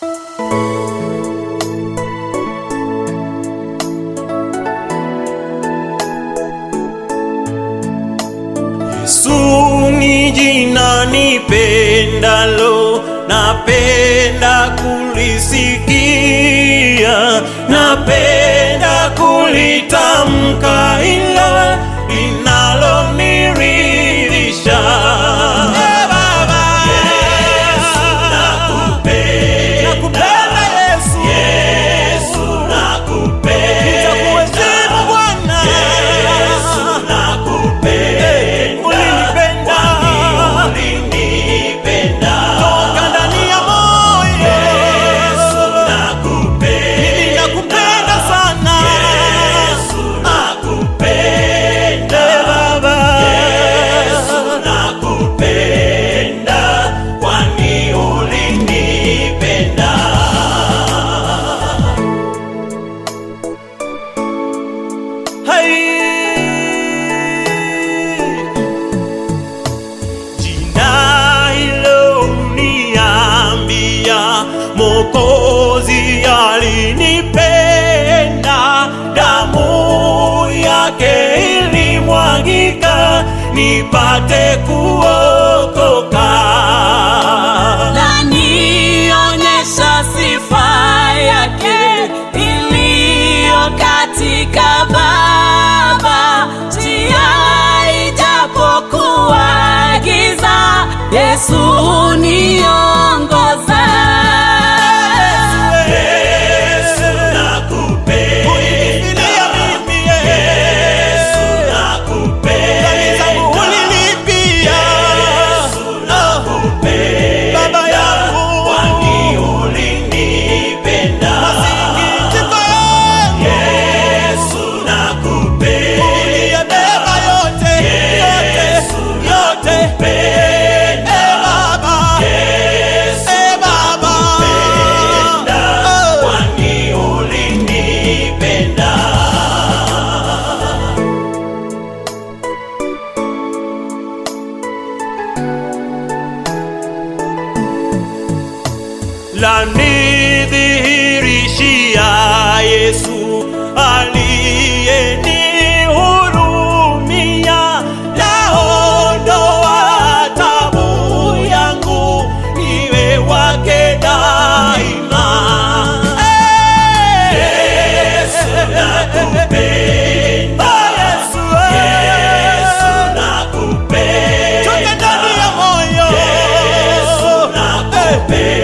Yesu ni jina nipendalo, napenda kulisikia, napenda kulitamka, ila linaloniridhisha. Eh, Baba. Nakupenda Yesu. Nitakuheshimu Bwana. Ulinipenda. Toka ndani ya moyo. Mimi nakupenda sana. Eh, Baba. Hai. Jina hilo uniambia Mwokozi alinipenda, damu yake ilimwagika nipate kuokoka. Nanionyesha sifa yake iliyo katika Baba, njia ijapokuwa giza, Yesu uniongoza. Unifikiria mimi, dhambi zangu ulilipia. Baba yangu, masikitiko yangu uliyabeba yote, yote, yote. Eh, Baba, eh, Baba. Oh. lanidhihirishia Yesu aliyenihurumia, laondoa tabu yangu, niwe wake daima. Yesu nakupenda, Yesu nakupenda, toka ndani ya moyo Yesu nakupenda